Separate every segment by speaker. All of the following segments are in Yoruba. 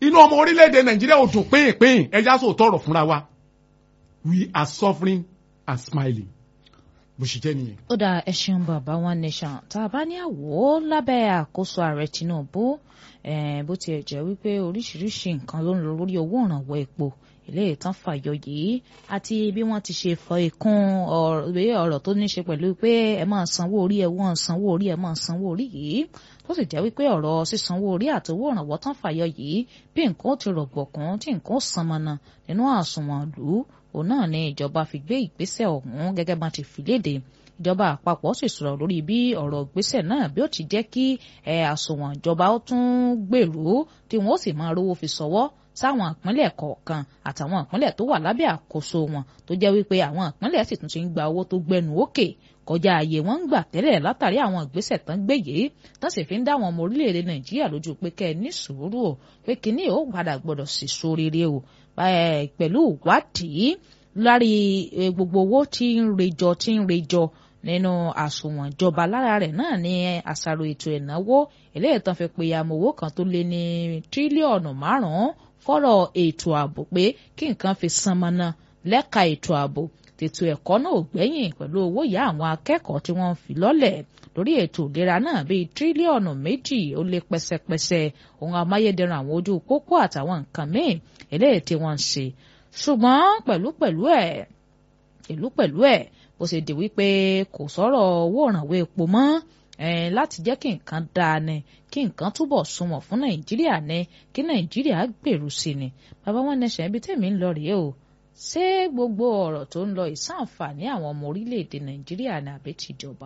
Speaker 1: inú ọmọ orílẹ̀-èdè nàìjíríà ò dùn pín-pín ẹja sọ tọrọ fúnra wa we are suffering and smiling bó ṣe jẹ́ nìyẹn.
Speaker 2: ó dá ẹ ṣeun bàbá one nation tá a bá ní àwò lábẹ́ àkóso ààrẹ tinubu bó tiẹ̀ jẹ́ wípé oríṣiríṣi nǹkan ló ń lọ lórí owó ìrànwọ́ epo ilé ìtàn fàyọ yìí àti bí wọ́n ti ṣe fọ ikún ọ̀rọ̀ tó ní ṣe pẹ̀lú pé ẹ máa sanwó orí ẹ wọ́n sanwó orí ẹ máa sanwó orí yìí tó sì jẹ́ wípé ọ̀rọ̀ sísanwó orí àtowó ìrànwọ́ tán fàyọ yìí bí nǹkan ó ti rọ̀gbọ̀kún tí nǹkan ó san mọ́nà nínú àsùnwọ̀n lù ú òun náà ni ìjọba fi gbé ìgbésẹ̀ ọ̀hún gẹ́gẹ́ bá ti fi léde ìjọba àpapọ̀ sì sọ̀rọ̀ lórí bí ọ̀rọ̀ ìgbésẹ̀ náà bí ó ti jẹ́ kí àsùnwọ̀n ìjọba ó tún gbèrú tí wọ́n ó sì máa rówó fi sọ́wọ́ sáwọn ìpínlẹ̀ kọ̀ọ̀kan àtàwọn ìpínlẹ̀ tó wà lábẹ́ àkóso wọn tó jẹ́ wípé àwọn ìpínlẹ̀ sì tún ti ń gba owó tó gbẹnu òkè kọjá ààyè wọn ń gbà tẹ́lẹ̀ látàrí àwọn ìgbésẹ̀ tán gbé yìí tán sì fi ń dá àwọn ọmọ orílẹ̀-èdè nàìjíríà lójú pé kẹ́ ẹ ní sùúrù o pé kínní ò padà gbọ́dọ̀ sì so rere o pẹ̀lú ìwádìí lárí gbogbo owó tí ń rejọ tí ń rejọ nínú àsùnwọ̀n ìjọba lára rẹ̀ náà ní àṣàrò ètò ìnáwó eléyìí tán fi pe amowó kan tó lé ní tírílíọ̀nù márùn-ún fọ́rọ̀ ètò ààbò pé kí nǹkan fi san mọ́nà lẹ́ka ètò ààbò tètò ẹ̀kọ́ náà ò gbẹ́yìn pẹ̀lú owó ìyá àwọn akẹ́kọ̀ọ́ tí wọ́n ń fi lọ́lẹ̀ lórí ètò ìlera náà bíi tírílíọ̀nù méjì ó lé pẹ́sẹ́pẹ́sẹ́ ohun amáyédẹrùn àwọn ojú pópó àtàwọn nǹkan míì eléyìí tí wọ́n ń ṣe ṣùgbọ́n pẹ̀lú pẹ̀lú ẹ̀ ìlú pẹ̀lú ẹ̀ bó ṣe di wípé kò sọ̀rọ̀ owó ìrànwọ́ epo mọ́ láti jẹ́ kí nǹkan dáa ni kí nǹkan túbọ̀ sunwọ̀n fún nàìjíríà ni kí nàìjíríà gbèrú sí ni bàbá wọn nẹsẹ̀ ibi tèmi ń lọ rèé o ṣé gbogbo ọ̀rọ̀ tó ń lọ ìsànfàní àwọn ọmọ orílẹ̀-èdè nàìjíríà ni àbí tìjọba.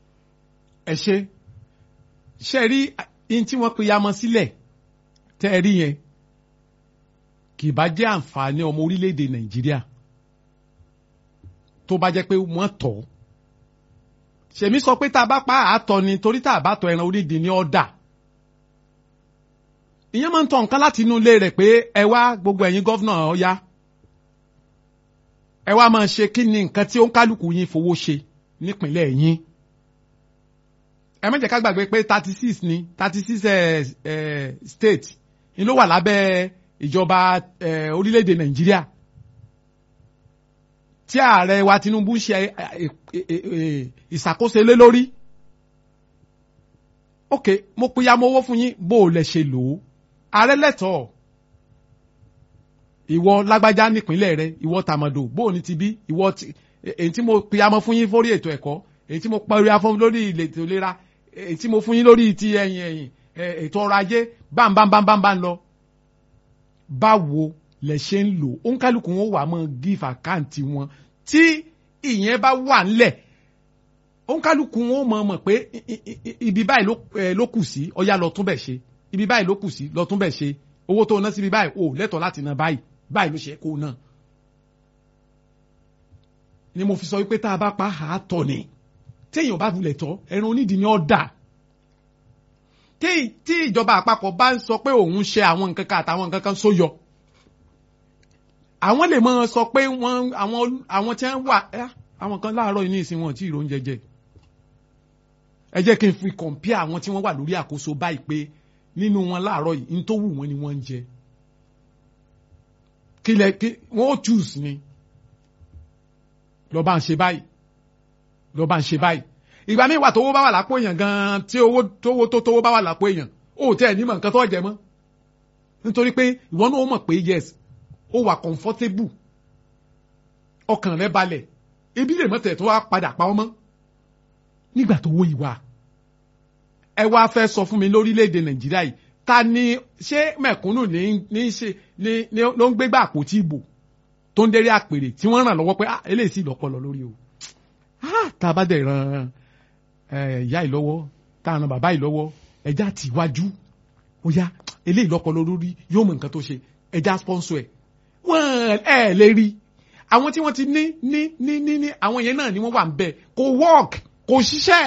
Speaker 1: ẹ ṣe ṣe rí ihun tí wọ́n pe yamọ sílẹ̀ tẹ́ ẹ rí yẹn kì bá jẹ́ àǹfààní ọmọ orílẹ̀-èdè nàìjíríà tó bá jẹ́ pé wọ́n tọ̀ ọ́ ṣèmi sọ pé tá a bá pa àtọ ni torí tá a bá tọ ẹran onídìí ní ọ̀dà ìyẹn máa ń tọ nǹkan láti inú ilé rẹ̀ pé ẹ wá gbogbo ẹ̀yin gọ́vnà ọ̀yá ẹ wá máa ṣe kí ni nǹkan tí ó ń kálukú yín fowó ṣe nípìnlẹ̀ yín ẹ má jẹ́ ká gbàgbé pé thirty six ni thirty six state ni ló wà lábẹ́ ìjọba orílẹ̀-èdè nàìjíríà tí ààrẹ wa Tinubu ṣe ìṣàkóso lé lórí ok mo pinya mo owó fún yín bó o lẹ ṣe lò ó ààrẹ lẹ́tọ̀ọ́ ìwọ lágbájá nípínlẹ̀ rẹ ìwọ tàmọ̀dò bó o ní ti bí ìwọ èyí tí mo pinya mo fún yín fórí ètò ẹ̀kọ́ èyí tí mo pariwo fún lórí ètò ìlera èyí tí mo fún yín lórí ti ẹ̀yìn ẹ̀yìn ètò ọrọ̀ ajé bámbámbámbámbá ń lọ báwo lẹ ṣe ń lò ó ń kálukú wọn wà mọ give account wọn tí ìyẹn bá wà ńlẹ̀ ó ń kálukú wọn mọ̀ mọ̀ pé ibi báyìí ló kù sí ọyá lọ tún bẹ̀ ṣe ibi báyìí ló kù sí lọ tún bẹ̀ ṣe owó tó ná síbi báyìí ò lẹ́tọ̀ọ́ láti ná báyìí báyìí ló ṣe kó ná. ni mo fi sọ wípé tá a bá pa àátọ̀ ni téèyàn bá bulẹ̀ tọ́ ẹran onídìí ni ọ́ dà tí ìjọba àpapọ̀ bá ń sọ pé òun ṣe àwọn nǹkan kan àtàwọn nǹkan kan sóyọ àwọn lè máa sọ pé wọ́n àwọn àwọn tí wọ́n wà àwọn kan láàárọ̀ ní ìsìn wọn tí ìrò oúnjẹ jẹ ẹ jẹ́ kí n fi compare àwọn tí wọ́n wà lórí àkóso báyìí pé nínú wọn láàárọ̀ yìí ní tó wù wọ́n ni wọ́n ń jẹ kí lẹ kí wọ́n ó choose ni lọ́ọ́ bá ń ṣe báyìí lọ́ọ́ bá ń ṣe báyìí ìgbà míì wà tówó bá wà lápò èèyàn gan-an tí owó tówó tó tówó bá wà lápò èèyàn ó tẹ́ ẹ̀ nímọ̀ nǹkan tó jẹ mọ́ nítorí pé ìwọ náà ó mọ̀ pé yes ó wà comfortable ọkàn rẹ balẹ̀ ebi lè mọ̀tẹ̀ tó wá padà pa ọmọ nígbà tó wó ìwà ẹ wá fẹ́ sọ fún mi lórílẹ̀‐èdè nàìjíríà yìí ta ni ṣé mẹ̀kúnnù ní ní ṣe ní ní ló ń gbégbá àpótí ìbò tó ń dérí àpèrè tí wọ́n ràn lọ́wọ́ pé ah eléyìí sì lọ́pọlọ lórí o ah tá a bá dẹ̀ ran ìyá yìí lọ́wọ́ tá a ran bàbá yìí lọ́wọ́ ẹja tì wájú ó yá eléyìí lọ́pọlọ lórí yóò mọ nǹkan tó ṣe ẹja sponsor ẹ̀ wọ́n ẹ̀ lè rí àwọn tí wọ́n ti ní ní ní ní ní àwọn yẹn náà ni wọ́n wà ń bẹ̀ kò work kò ṣiṣẹ́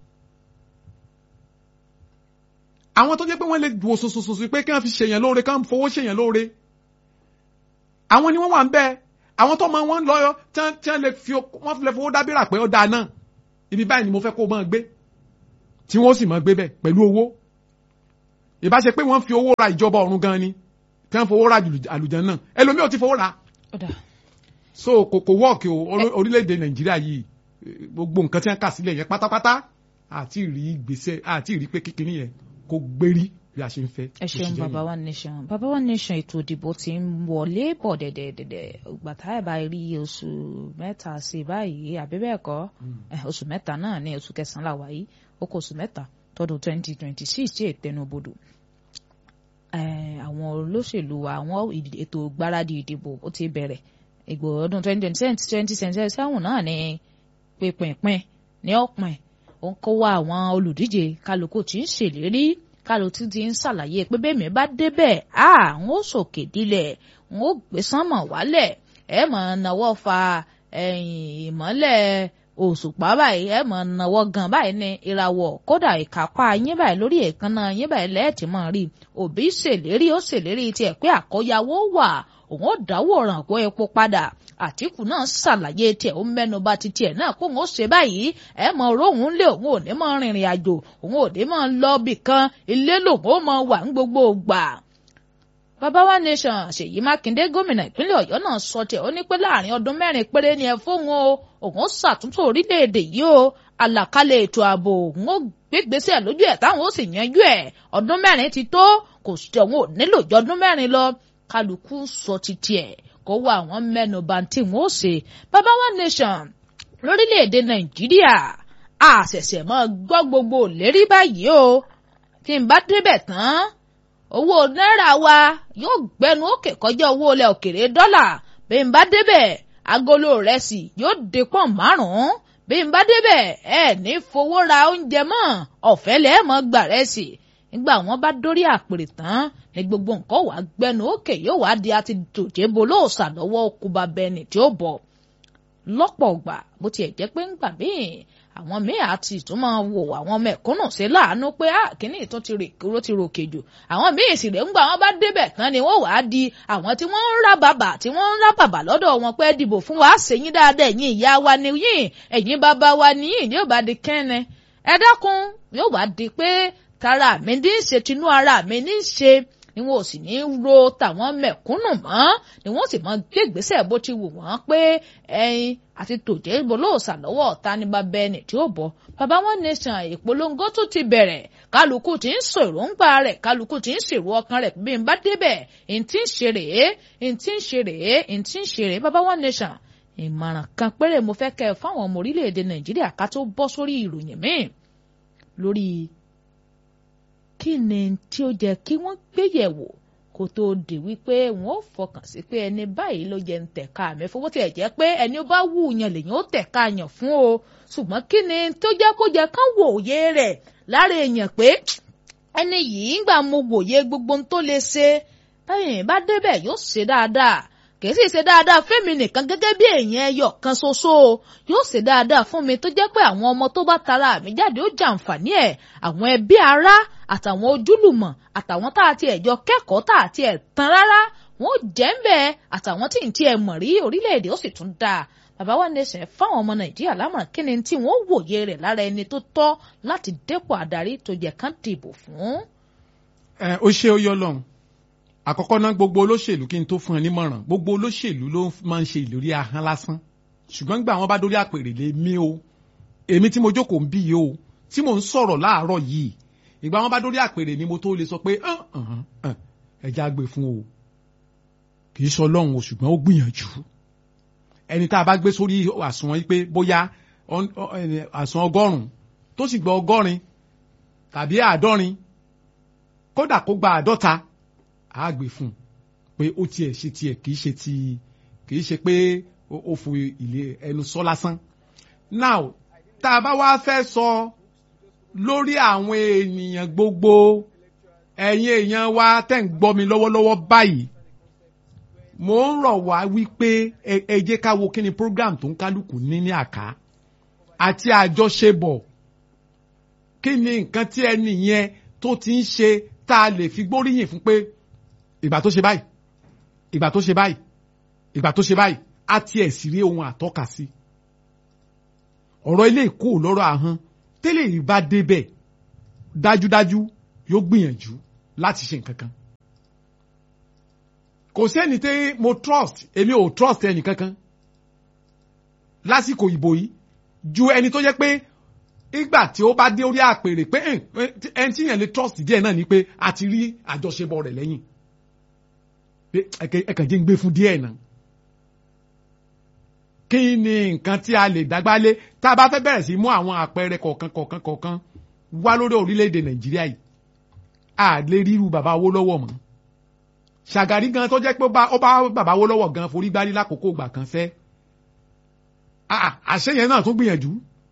Speaker 1: àwọn tó jẹ́ pé wọ́n lè wò sòsòsòsò pé kí wọ́n fi ṣèyàn lóore kí wọ́n fowó ṣèyàn lóore àwọn ni wọ́n wà ń bẹ̀ àwọn tó mọ wọn lọ́yọ́ tí wọ́n lè fi wọ́n lè fowó dábìrà pé ó dáa náà ibi báyìí ni mo fẹ́ kó o máa gbé tí wọ́n sì máa gbé bẹ̀ pẹ̀lú owó ìbá ṣe pé wọ́n fi owó ra ìjọba ọ̀run gan ni tí wọ́n fowó ra àlùjá náà ẹlòmíì ò ti fowó ra
Speaker 2: ọ̀dà
Speaker 1: so kò kò wọ́ọ̀kì o orí- orílẹ̀-èdè nàìjíríà yìí eh, gbogbo nǹkan tí wọ́n kà sílẹ̀ yẹn pátápátá àti rí gbèsè àti rí pé kékeré yẹn kò gbérí bí a ṣe ń fẹ́.
Speaker 2: ẹ ṣeun baba one nation baba one nation ètò ìdìbò ti ń wọlé bọ̀ dẹ̀dẹ̀dẹ̀dẹ̀ gbàtà ẹ̀ bá rí oṣù mẹ́ta sí báyìí àbí bẹ́ẹ̀ kọ́ Eh, oṣù mẹ́ta náà ní oṣù kẹsàn-án là wáyé ó kó oṣù mẹ́ta tọdún twenty twenty six tí ètẹnubodò Eh, àwọn olóṣèlú wa àwọn ìdì- ètò gbáradì ìdìbò ó ti bẹ̀rẹ̀ ìgbò ọdún twenty twenty seven twenty twenty seven náà ní pínpín ní ọ̀pìn ó ń kó wá àwọn olùdíje kálukú tí ń ṣèlérí kálukú tí ń ṣàlàyé pé bẹ́ẹ̀ mi bá débẹ̀ à ń ó sòkè dilẹ̀ ń ó gbé sánmọ̀ wálẹ̀ ẹ mọ̀ náwó fa ẹ̀yìn ìmọ́lẹ̀ òṣùpá báyìí ẹ mọ̀ náwó gan báyìí ní ìràwọ̀ kódà ìkápá yín báyìí lórí èékánná yín báyìí lẹ́ẹ̀tì mọ̀ rí òbí ṣèlérí ó ṣèlérí tiẹ̀ pé àkọ́yàwó wà òun ó dáwọ́ rànpọ̀ epo padà àtìkù náà ṣàlàyé tiẹ̀ ó mẹ́nu bà ti tiẹ̀ náà kó òun ó ṣe báyìí ẹ mọ róhùn lé òun ò ní mọ rìnrìn àjò òun ò ní mọ lọ bì kan ilé lòun ó mọ wà ń gbogbo gbà. bàbá wa nation ṣèyí mákindé gómìnà ìpínlẹ̀ ọ̀yọ́ náà sọ tiẹ̀ ó ní pé láàrin ọdún mẹ́rin péré ni ẹ fóun o òun ó ṣàtúntò orílẹ̀-èdè yìí o àlàkalẹ̀ ètò ààbò òun ó gbégbèsè lójú ẹ̀ táwọn ó sì yanjú ẹ̀ ọdún mẹ́rin ti tó kò sí òun ò nílò jọ ọdún mẹ́rin lọ kálukú sọ ti tiẹ̀ kó wá àwọn mẹ́nu bà tí wọ́n ó ṣe bàbá wa nation lórílẹ̀‐èdè nàìjíríà a ṣẹ̀ṣẹ̀ máa gbọ́ gbogbo lérí báyìí o tí n bá débẹ̀ tán owó náírà wa yóò gbẹnu òkè kọjá owó ilẹ̀ òkèrè dọ́là bí n bá débẹ̀ agolo rẹsì yóò dé pọ́n márùn-ún bí n bá débẹ̀ ẹ ní fowó ra oúnjẹ mọ́ ọ̀fẹ́ lẹ́ẹ̀ mọ́ gbà rẹsì nígbà wọn bá dórí àpèrè tán ní gbogbo nǹkan wàá gbẹnu òkè yóò wá di àti dòjébo lóòsà lọ́wọ́ okuba bẹni tí ó bọ̀ lọ́pọ̀ ọgbà bó tiẹ̀ jẹ́ pé ńgbà míì àwọn míì àti ìtumọ̀ wò àwọn mẹ̀kúnnù ṣe láàánú pé à kíní ìtún ti rè kúrò ti ròkè jù àwọn míì sì rè ńgbà wọn bá débẹ̀ tán ni wọ́n wàá di àwọn tí wọ́n ń rá bàbà tí wọ́n ń rá bàbà lọ́dọ̀ wọn pé dìbò fún wa ṣèyí dáadáa ẹ̀yin ìyá wa ni yín ẹ̀yin bàbá wa ni yín yóò bá di kẹ́ni ẹ dákun yóò wá di pé tara mi ní í ṣe tinú ara mi ní í ṣe ni wọn ò sì ní ro tàwọn mẹ̀kúnnù mọ́ ni wọ́n sì mọ gbé ìgbésẹ̀ bó ti wù wọ́n pé ẹyin àti tòjé bolóòsà lọ́wọ́ ọ̀tá ní bàbá ẹni tí ó bọ̀ bàbá wọn nation ìpolongo tó ti bẹ̀rẹ̀ kálukú tí ń sọ èròǹgbà rẹ̀ kálukú tí ń ṣèrò ọkàn rẹ̀ bí n bá débẹ̀ n tí ń ṣe rèé n tí ń ṣe rèé n tí ń ṣe rèé bàbá wọn nation ìmọ̀ràn kan péré mo fẹ́ kẹ́ ẹ fáwọn ọmọ orílẹ̀-èdè nàìjíríà ká tó bọ́ sórí ìròyìn míì lórí kí ni tí ó jẹ́ kí wọ́n gbéyẹ̀wò kó tó di wípé wọn ò fọkàn sí pé ẹni báyìí ló jẹ ń tẹ̀ka mi fowó tiẹ̀ jẹ́ pé ẹni ó bá wù yàn lèyàn ó tẹ̀ka yàn fún o ṣùgbọ́n kí ni tó jẹ́ kó jẹ́ kán wòye rẹ̀ lára èèyàn pé ẹni yìí ń gbà mo wòye gbogbo ohun tó lè ṣe báyìí bá débẹ̀ yóò ṣe dáadáa kì í sì ṣe dáadáa fẹ́mi nìkan gẹ́gẹ́ bí èèyàn ẹyọ kan ṣoṣo yóò ṣe dáadáa fún mi tó jẹ́ pé àwọn ọmọ tó bá tara mi jáde ó jàǹfààní ẹ̀ àwọn ẹbí ará àtàwọn ojúlùmọ̀ àtàwọn tá a ti ẹ̀jọ kẹ́kọ̀ọ́ tá a ti ẹ̀ tán rárá wọn ò jẹ́ ń bẹ́ẹ̀ àtàwọn tí ń ti ẹ̀ mọ̀ rí orílẹ̀-èdè ó sì tún dáa bàbá wa nation fáwọn ọmọ nàìjíríà lámọ̀ràn kí ni tí wọ́n wòye rẹ̀ lára ẹni tó tọ́ láti dépò àdarí tó yẹ kán dìbò fún.
Speaker 1: ẹ ó ṣe ó yọ lọ́hùn àkọ́kọ́ náà gbogbo olóṣèlú kí n tó fún ẹ nímọ̀ràn gbogbo olóṣèlú ló máa ń ṣe ìlérí ahọ́n lásán ṣùgbọ́n gbà wọ́n bá dórí àpèrè lé mi o èmi tí mo jókòó ń bí yìí o tí mò ń sọ̀rọ̀ láàárọ̀ yìí ìgbà wọ́n bá dórí àpèrè ni mo tó lè sọ pé ẹja gbé fún o kì í sọ lọ́hùn o ṣùgbọ́n ó gbìyànjú ẹni tá a bá gbé sórí àsùnwọ̀n yìí pé bóyá àsùnwọ̀n ọgọ́rùn-ún tó sì gba ọgọ́rin tàbí àádọ́rin kódà kó gba àádọ́ta á gbé fún un pé ó tiẹ̀ ṣe tiẹ̀ kì í ṣe ti kì í ṣe pé ó fò ilé ẹnu sọ lásán. now tá a bá wá fẹ́ sọ lórí àwọn ènìyàn gbogbo ẹ̀yin èèyàn wa tẹ̀ ń gbọ́ mi lọ́wọ́lọ́wọ́ báyìí mo ń rọ̀ wá wípé ẹ jẹ́ ká wo kí ni program tó ń kálukú ní ní àká àti àjọṣebọ̀ kí ni nǹkan tí ẹni yẹn tó ti ń ṣe tá a lè fi gbóríyìn fún pé ìgbà tó ṣe báyìí ìgbà tó ṣe báyìí ìgbà tó ṣe báyìí á tiẹ̀ sì rí ohun àtọ́ka sí. ọ̀rọ̀ ilé ìkó lọ́rọ̀ ahọ́n tẹ́lẹ̀ yìí bá débẹ̀ dájúdájú yóò gbìyànjú láti ṣe nǹkan kan. kò sẹ́ni tí mo trust èmi ò trust ẹnì kankan lásìkò ìbò yìí ju ẹni tó jẹ́ pé ìgbà tí ó bá dé orí àpèrè pé ẹni tí yẹn lè trust díẹ̀ náà ni pé a ti rí àjọṣepọ̀ rẹ̀ lẹ́yìn pé ẹ̀kàn jẹ́ ń gbé fún díẹ̀ náà kí ni nǹkan tí a lè dágbálé tá a bá fẹ́ bẹ̀rẹ̀ sí mú àwọn àpẹẹrẹ kọ̀ọ̀kan kọ̀ọ̀kan kọ̀ọ̀kan wá lórí orílẹ̀-èdè nàìjíríà yìí a lè ríru bàbá Awólọ́wọ̀ mọ́ Ṣàgàrí gan tó jẹ́ pé ó bá bàbá Awólọ́wọ̀ gan forí gbárí lákòókò ìgbà kan fẹ́ àṣeyẹn náà tún gbìyànjú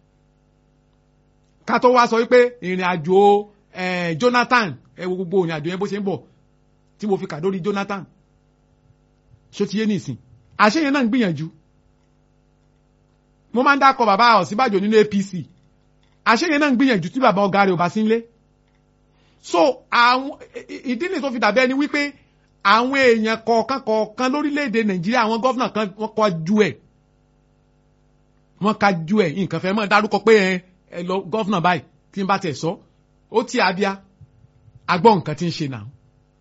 Speaker 1: ká tó wá sọ wípé ìrìn àjò Jonathan ẹ wo gbogbo ìrìn àjò yẹn bó ṣe ń bọ̀ tí mo fi kà lórí Jonathan ṣó ti yé nìsín àṣeyẹn náà ń gbìyànjú mo máa ń dákọ bàbá Ọ̀ṣínbàjò nínú APC àṣeyẹn náà ń gbìyànjú tí bàbá ọ̀gá rẹ̀ ò bá sí nílé so àwọn ìdí nìyí tó fi dàbẹ́ ni wípé àwọn èèyàn kọ̀ọ̀kan kọ̀ọ̀kan lórílẹ̀‐èdè Nàìjíríà àwọn gọ́fìnà kan wọ́n kọ́ ju ẹ̀ wọ́n ka ju ẹ̀ nǹkan fẹ́ mọ́ dárúkọ pé ẹ lọ gọ́fìnà báyìí tí n bá tẹ̀ sọ ó ti abia agbọ́ nǹkan tí ń ṣe náà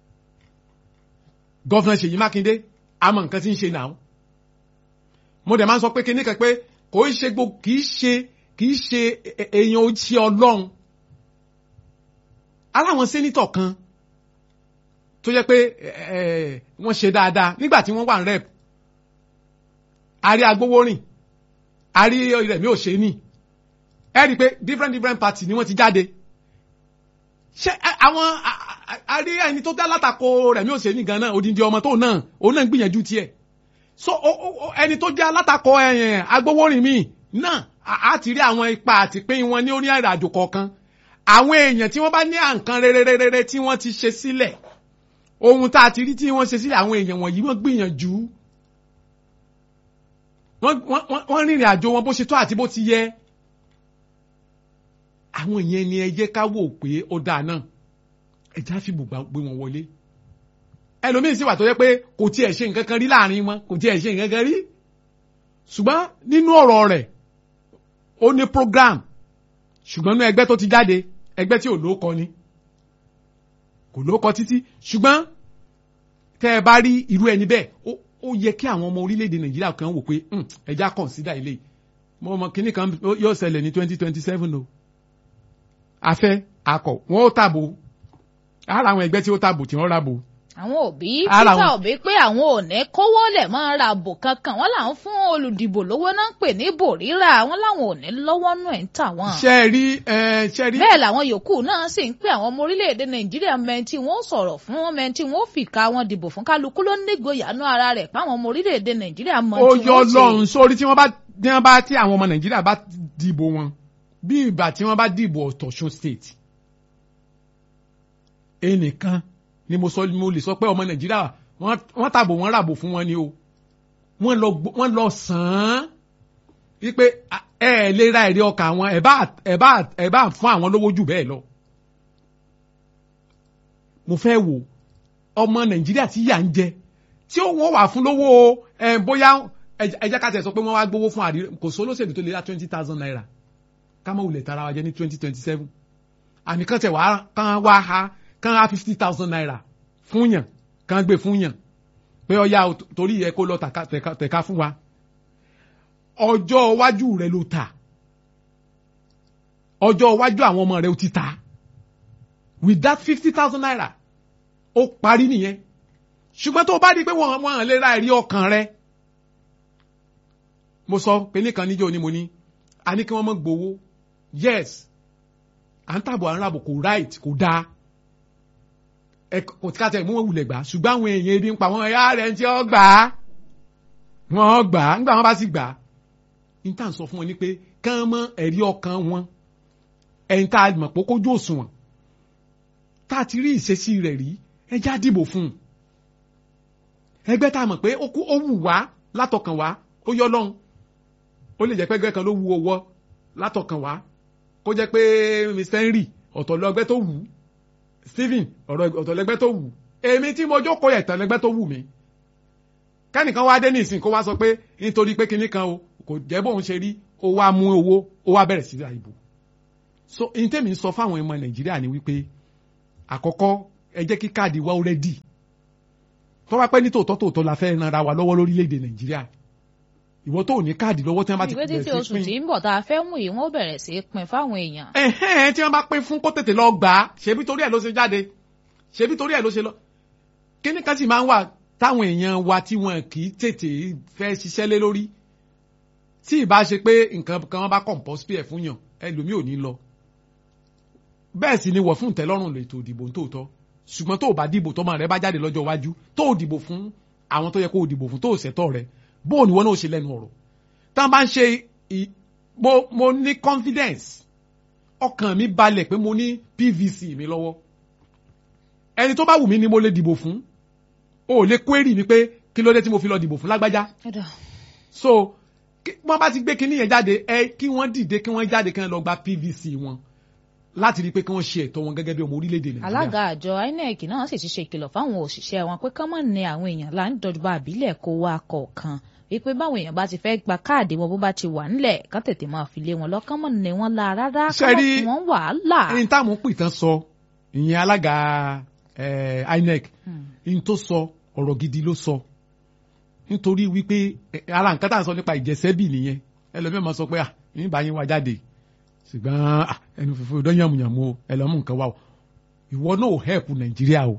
Speaker 1: gọ́fìnà Ṣèyí Mákindé àmọ́ nǹkan tí ń ṣe náà mo dẹ̀ máa ń sọ pé kíní kan pé kò í ṣe gbogbo kì í ṣe kì í ṣe èèyàn ó ṣe ọlọ́run aláwọn sẹ́nitọ̀ kan tó jẹ́ pé wọ́n ṣe dáadáa nígbà tí wọ́n wà ní rep àrí agbowórin àrí Rẹ̀mí Òṣèní ẹ rí i pé different different party ni wọ́n ti jáde ṣé àwọn àrí ẹni tó dá látakò Rẹ̀mí Òṣèní gan náà odindi ọmọ tó náà òun náà ń gbìyànjú tiẹ̀ so ẹni tó jẹ́ alátakò agbowórin mi náà a ti rí àwọn ipa àti pín wọn ní orí àjò kọ̀ọ̀kan àwọn èèyàn tí wọ́n bá ní àǹkan rere tí wọ́n ti ṣe sílẹ̀ ohun tá a ti rí tí wọ́n ṣe sílẹ̀ àwọn èèyàn wọ̀nyí wọ́n gbìyànjú wọ́n rìnrìn àjò wọn bó ṣe tó àti bó ti yẹ àwọn èèyàn ni ẹ jẹ́ ká wò pé ó dáa náà ẹ já fi bùgbà gbé wọn wọlé ẹlòmíín sì wà tó yẹ pé kò tiẹ̀ ṣe nǹkan kan rí láàrin wọn kò tiẹ̀ ṣe nǹkan kan rí ṣùgbọ́n nínú ọ̀rọ̀ rẹ̀ ó ní program ṣùgbọ́n ní ẹgbẹ́ tó ti jáde ẹgbẹ́ tí ò lóókọ ni kò lóókọ títí ṣùgbọ́n tẹ́ ẹ bá rí irú ẹni bẹ́ẹ̀ ó yẹ kí àwọn ọmọ orílẹ̀-èdè nàìjíríà kan wò pé ẹja consider ilé mo mọ kínní kan yóò ṣẹlẹ̀ ní twenty twenty seven o afẹ́ akọ̀ wọ́n ó tàbò ara àwọn ẹgbẹ́ tí ó tàbò tí wọ́n ràbò
Speaker 2: àwọn òbí Peter Obi pé àwọn ò ní kówó lẹ̀ máa ra àbò kankan wọ́n làwọn fún olùdìbò lówó náà ń pè ní bò rírà wọ́n làwọn ò ní lọ́wọ́ nù ẹ̀ ń tà wọ́n.
Speaker 1: ṣe rí ṣe rí.
Speaker 2: bẹ́ẹ̀ làwọn yòókù náà sì ń pè àwọn ọmọ orílẹ̀-èdè Nàìjíríà mẹ́ntì wọ́n sọ̀rọ̀ fún wọn mẹ́ntì wọ́n fìkà wọn dìbò fún kálukú ló nígboyà nú ara rẹ̀ páwọn ọmọ orílẹ̀-èdè Nàìjíríà mọ̀
Speaker 1: tí wọ́n ṣe. ó yọ lọ́run sórí tí wọ́n bá tí wọ́n bá tí àwọn ọmọ Nàìjíríà bá dìbò wọn bí ìgbà tí wọ́n bá dìbò Ọ̀ṣun state ẹnìkan ni mo sọ mo lè sọ pé ọmọ nàìjíríà wọ́n tàbò wọ́n ràbò fún wọn ni o wọ́n lọ wọ́n lọ sàn án wípé ẹ ẹ lè ra èrè ọkà wọn ẹ bá ẹ bá ẹ bá fún àwọn lówó jù bẹ́ẹ̀ lọ. mo fẹ́ wò ọmọ nàìjíríà tí yà ń jẹ tí wọ́n wà fún lówó ẹ bóyá ẹ jẹ́ ká tẹ̀ sọ pé wọ́n wá gbowó fún àdìrẹ kò sólóṣèlú tó lè ra twenty thousand naira ká mọ̀ wulẹ̀ tara wa jẹ ní twenty twenty seven àníkàn tẹ̀ wá kán wá ha kán á fifty thousand naira fún yàn kán gbé fún yàn pé ọya torí yẹ kó lọ tẹ̀ka fún wa ọjọ́ iwájú rẹ ló ta ọjọ́ iwájú àwọn ọmọ rẹ ó ti ta with that fifty thousand naira ó parí nìyẹn ṣùgbọ́n tó bá di pé wọ́n wọ́n lè ra ẹ̀rí ọkàn rẹ mo sọ pé nìkan níjọ́ ni mo ní a ní kí wọ́n mọ̀ gbowó yes à ń tàbọ̀ à ń ràbò kò right kò dáa kò tí ká tẹ̀ mú wọn wulẹ̀ gbà ṣùgbọ́n àwọn èèyàn ebi ń pa wọn ẹ̀yà rẹ̀ ń tí ó gbà á wọ́n gbà á nígbà wọn bá sì gbà á níta sọ fún wọn ni pé kán mọ ẹ̀rí ọkàn wọn ẹ̀yin tá a mọ̀ pé kójú òṣùwọ̀n tá a ti rí ìṣesí rẹ̀ rí ẹjá dìbò fún un ẹgbẹ́ tá a mọ̀ pé ó wù wá látọkàn wá ó yọ lọ́hùn ó lè jẹ́ pé ẹgbẹ́ kan ló wù ọwọ́ látọkàn wá kó jẹ́ pé Mr Henry ọ̀tọ̀ lọ́gbẹ́ tó wù ú Stephen ọ̀rọ̀ ọ̀tọ̀lẹ́gbẹ́ tó wù èmi tí mo jókòó yẹ ìtàlẹ́gbẹ́ tó wù mí kẹ́nìkan wá dé ní ìsìn kó wá sọ pé nítorí pé kinní kan o kò jẹ́ bóun ṣe rí ó wá mú owó ó wá bẹ̀rẹ̀ sí ra ìbò so ní tèmi ń sọ fáwọn ọmọ Nàìjíríà ni wípé àkọ́kọ́ ẹ jẹ́ kí káàdì wa ó rẹ́dì tó bá pẹ́ ní tòótọ́ tòótọ́ la fẹ́ ran ara wa lọ́wọ́ lórílẹ̀‐èdè nàìjíríà ìwọ tó ní káàdì lọ́wọ́ tí wọ́n bá ti
Speaker 2: ìwé títí
Speaker 1: bẹ̀rẹ̀
Speaker 2: oṣù
Speaker 1: sí
Speaker 2: tí
Speaker 1: pín
Speaker 2: ń bọ̀ tá a fẹ́ mú yìí wọ́n bẹ̀rẹ̀ sí í pín fáwọn èèyàn.
Speaker 1: ẹ̀hẹ́n tí wọ́n bá pín fún kó tètè lọ gbà á ṣebí torí ẹ̀ ló ṣe jáde ṣebí torí ẹ̀ ló ṣe lọ kíní kan sì máa ń wà táwọn èèyàn wa tí wọn kì í tètè fẹ́ ṣiṣẹ́ lé lórí tí ì bá ṣe pé nǹkan kan bá compulsory ẹ̀ fún yàn ẹlòmíì ò ní lọ bẹ́ẹ̀ sì ni wọ̀ fún ìtẹ́lọ́rùn lètò ìdìbò tòótọ́ ṣùgbọ́n tó o bá dìbò tọ́mọ rẹ bá jáde lọ́jọ́ iwájú tó o dìbò fún àwọn tó yẹ kó o dìbò fún tó o ṣẹ̀tọ́ rẹ bó o ní wọn náà ṣe lẹ́nu ọ̀rọ̀ tá a bá ń ṣe ì- mo mo ní confidence ọkàn mi balẹ̀ pé mo ní PVC mi lọ́wọ́ ẹni tó bá wù mí ni mo lè dìbò fún o ò lè query mi pé kí ló dé tí mo fi lọ dìbò fún lágbájá
Speaker 2: Ẹ̀dá.
Speaker 1: so kí- wọ́n bá ti gbé kinní yẹn jáde ẹ kí wọ́n dìde kí wọ́n jáde kí wọ́n lọ gba PVC wọn láti rí i pé kí wọ́n ṣe ẹ̀tọ́ wọn gẹ́gẹ́ bí ọmọ orílẹ̀-èdè Nàìjíríà.
Speaker 2: alága àjọ INEC náà sì ti ṣe ìkìlọ̀ fáwọn òṣìṣẹ́ wọn pé kán mọ̀ ní àwọn èèyàn là ń dọ̀jọba àbílẹ̀ kó wá kọ̀ọ̀kan wípé báwọn èèyàn bá ti fẹ́ gba káàdì wọn bó bá ti wà ńlẹ̀ kán tètè máa fi lé wọn lọ kán mọ̀ ní wọn la rárá
Speaker 1: Ṣé
Speaker 2: kán mọ̀
Speaker 1: rí-
Speaker 2: fún wọn wàhálà.
Speaker 1: ẹni táwọn pìtàn sọ ìyẹn alága eh, INEC ní tó sọ ọ̀rọ̀ gidi ló sọ nítorí wípé eh, ara nǹkan tá à ń sọ nípa ìjẹsẹ́bì nìyẹn ẹlòmíràn máa sọ pé à ní ìbáyé wa jáde ṣùgbọ́n ah, ẹnu fífún ìdán yàmùyàmù o ẹlọ́mú nǹkan wa o ìwọ náà ò help Nàìjíríà o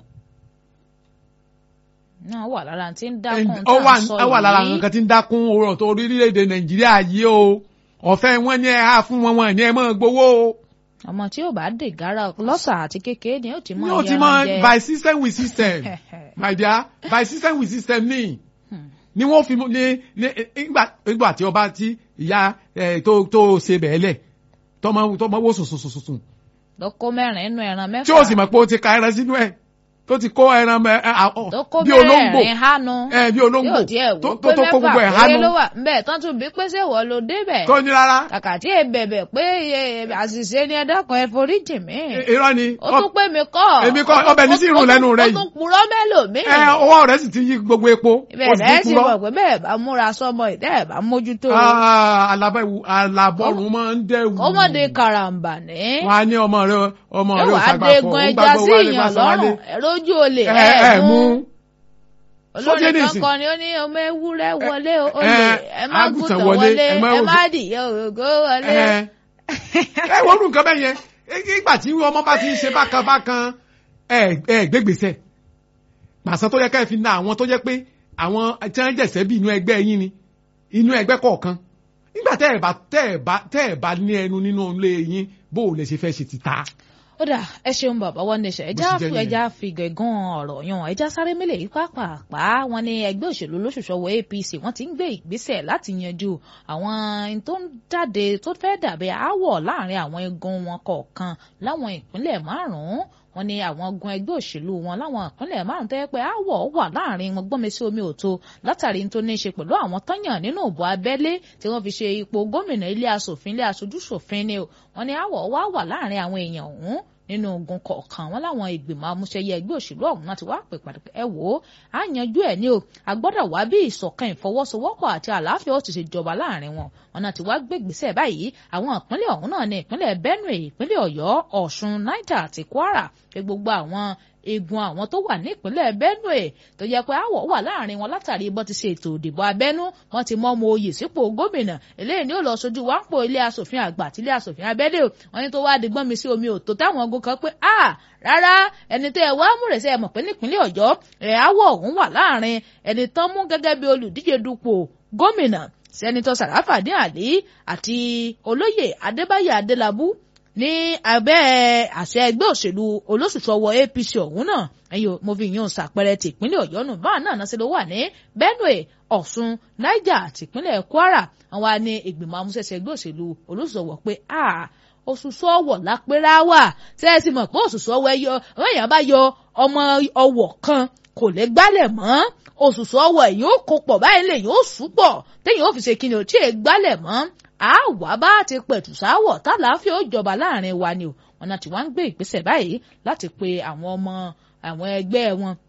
Speaker 2: náà wà lára tí ń dákun
Speaker 1: ó
Speaker 2: tá
Speaker 1: wà
Speaker 2: à ń sọ
Speaker 1: ó wà lára
Speaker 2: yìí.
Speaker 1: nǹkan tí ń dákún ọ̀rọ̀ tó orílẹ̀-èdè Nàìjíríà yìí o ọ̀fẹ́ wọn ní ẹ á fún wọn wọn ní ẹ máa gbowó o
Speaker 2: ọmọ tí ò bá dè gara lọ́sà àti kékeré ni ó ti mọ
Speaker 1: yóò ti mọ by system with system my dear by system with system ní ni wọ́n fi mú- ní ní ìgbà ìgbà tí ọba tí ìyá ẹ tó tó ṣe bẹ́ẹ̀ lẹ̀ tọmọ tọmọ wò sùn sùn sùn sùn
Speaker 2: lóko mẹ́rin inú ẹran mẹ́fà
Speaker 1: tí ó sì mọ̀ pé ó ti ka ẹran sínú ẹ̀ tó ti kó ẹran mẹ ẹ à- ọ,
Speaker 2: tó kó
Speaker 1: bí olóńgbò
Speaker 2: mẹ́rin hánu
Speaker 1: ẹ bí olóńgbò
Speaker 2: yóò tiẹ̀
Speaker 1: tó
Speaker 2: wò
Speaker 1: tó
Speaker 2: pé
Speaker 1: tó kó gbogbo ẹ̀
Speaker 2: mẹ́fà péré
Speaker 1: hánu
Speaker 2: ló wà ńbẹ̀ tán tún bí pé ṣé wọ́n ló débẹ̀
Speaker 1: tó ní rárá
Speaker 2: kàkà tí ẹ bẹ̀bẹ̀ pé ẹ, àṣìṣe ni ẹ dákun ẹ forí jì mí
Speaker 1: irọ́ ni
Speaker 2: ó tún pé mi kọ́
Speaker 1: Èmi kọ́,
Speaker 2: Ó tún-
Speaker 1: ọbẹ̀ ní sí irun
Speaker 2: ó tún-
Speaker 1: lẹ́nu rẹ
Speaker 2: ó
Speaker 1: yìí.
Speaker 2: tún purọ́ mẹ́lòmíì
Speaker 1: ẹ ọwọ́ rẹ̀ sì ti yí gbogbo epo ó
Speaker 2: ibẹ̀
Speaker 1: sì
Speaker 2: lẹ́ẹ̀
Speaker 1: ti
Speaker 2: sì
Speaker 1: kúrọ́.
Speaker 2: mọ̀ pé bẹ́ẹ̀ bá múra sọmọ ìdẹ́ ẹ̀ bá mójútó
Speaker 1: Ah, alábẹ́wò alábọ́rùn máa ń dẹ́wù.
Speaker 2: ó mọ̀ de karambà ní
Speaker 1: wọ́n á ní ọmọ rẹ ọmọ rẹ
Speaker 2: yóò
Speaker 1: ò
Speaker 2: wá
Speaker 1: ṣàgbà
Speaker 2: de
Speaker 1: fọ
Speaker 2: gun
Speaker 1: ó
Speaker 2: ẹja
Speaker 1: gbàgbọ́
Speaker 2: sí
Speaker 1: wálé
Speaker 2: ìyàn
Speaker 1: fásánwálé.
Speaker 2: lọ́rùn ẹ rójú olè
Speaker 1: ẹ ẹ mú
Speaker 2: olórin
Speaker 1: Sójé
Speaker 2: kan
Speaker 1: nìsín.
Speaker 2: kan ni ó ní ọmọ ewúrẹ́ wọlé o,
Speaker 1: ẹ,
Speaker 2: olè ẹ má
Speaker 1: àgùntàn
Speaker 2: gùtàn
Speaker 1: wọlé,
Speaker 2: wọlé
Speaker 1: ẹ má
Speaker 2: ẹ
Speaker 1: rògbò-
Speaker 2: má dìyẹ òrògó wọlé.
Speaker 1: ẹ ẹ wọ́n rú nǹkan bẹ́ẹ̀ yẹn ìgbà tí ọmọ bá ti ń ṣe bákan bákan ẹ ẹ gbégbèsè pàṣẹ tó yẹ ká ẹ fi na àwọn tó jẹ́ pé àwọn tí wọ́n jẹ̀sẹ̀ bí inú ẹgbẹ́ yín ni inú ẹgbẹ́ kọ̀ọ̀kan nígbà tẹ́ ẹ bá tẹ́ ẹ bá tẹ́ ẹ bá ní ẹnu nínú ilé yín bó o lè ṣe fẹ́ ṣe ti ta.
Speaker 2: ó dà ẹ ṣeun bàbá wọn ní ṣe ẹjá
Speaker 1: Bó ṣe jẹ́
Speaker 2: fún
Speaker 1: nìyẹn.
Speaker 2: ẹjá fi gẹ̀gàn ọ̀rọ̀ yan ẹjá sáré mélèé yìí pàápàá wọn ní ẹgbẹ́ òṣèlú olóṣùṣọ́wọ́ APC wọ́n ti ń gbé ìgbésẹ̀ láti yanjú àwọn ohun tó ń jáde tó fẹ́ dàbí aáwọ̀ láàrin àwọn igun wọn kọ̀ọ̀kan láwọn ìpínlẹ̀ márùn-ún wọ́n ní àwọn gun ẹgbẹ́ òṣèlú wọn láwọn ìpínlẹ̀ márùn tó yẹ pé aáwọ̀ wà láàrin wọn gbọ́nmi sí omi òtó látàrí tó ní í ṣe pẹ̀lú àwọn tọ́yàn nínú ìbò abẹ́lé tí wọ́n fi ṣe ipò gómìnà ilé aṣòfin ilé aṣojúṣòfin ni o wọ́n ní aáwọ̀ wá wà láàrin àwọn èèyàn ọ̀hún nínú ogun kọ̀ọ̀kan wọn láwọn ìgbìmọ̀ amúṣẹyẹ ẹgbẹ́ òṣèlú ọ̀hún náà ti wá pè pàdé pé ẹ wò ó á yanjú ẹ̀ ní o a gbọ́dọ̀ wá bí ìṣọ̀kan ìfọwọ́sowọ́pọ̀ àti àlàáfíà ó ti ṣe jọba láàrin wọn wọn náà ti wá gbé ìgbésẹ̀ báyìí àwọn ìpínlẹ̀ ọ̀hún náà ní ìpínlẹ̀ Benue ìpínlẹ̀ Ọ̀yọ́ Ọ̀ṣun Niger àti Kwara pé gbogbo àwọn egun àwọn tó wà ní ìpínlẹ̀ Benue tó jẹ́ pé àwọ̀ wà láàrin wọn látàrí bọ́n ti ṣe ètò ìdìbò abẹ́nú wọ́n ti mọ́ ọmọ oyè sípò gómìnà eléyìí ni ó lọ sojú wá ń pò ilé asòfin àgbà àti ilé asòfin abẹ́lé o wọ́n ní tó wá di gbọ́n mi sí omi òtó táwọn ogun kan pé a rárá ẹni tẹ́ ẹ wá múrẹ̀sẹ̀ ẹ mọ̀ pé nípínlẹ̀ Ọ̀yọ́ ẹ̀ àwọ̀ ọ̀hún wà láàrin ẹni tán mú gẹ́gẹ́ bí olùdíje dupò gómìnà sẹ́nitọ́ Sàràfàdín Àlí àti olóyè Adébáyé Adélabú ní abẹ́ àṣẹ ẹgbẹ́ òṣèlú olóṣùṣọwọ́ APC ọ̀hún náà ẹ̀yọ́ mo fi yan ṣàpẹẹrẹ ti ìpínlẹ̀ Ọ̀yọ́ nù báà náà náà ṣe ló wà ní Benue Ọ̀ṣun Niger àti ìpínlẹ̀ Kwara àwọn á ní ìgbìmọ̀ amúṣẹ́ṣe ẹgbẹ́ òṣèlú olóṣùṣọwọ́ pé a òṣùṣọ́ ọwọ̀ lápẹ́rẹ́ wà ṣé ẹ ti mọ̀ pé òṣùṣọ́ ọwọ́ ẹyọ àwọn èèyàn bá yọ ọmọ ọwọ̀ kan kò lè gbálẹ̀ mọ́ òṣùṣọ́ ọwọ́ ẹ̀yìn ó kó pọ̀ báyìí lè yóò súpọ̀ téèyàn ó fi ṣe kíni ò tí ì gbálẹ̀ mọ́ àwa bá ti pẹ̀tù sáwọ̀ tálàáfíà ó jọba láàrin wa ni o wọn náà ti wá ń gbé ìgbésẹ̀ báyìí láti pe àwọn ọmọ àwọn ẹgbẹ́ wọn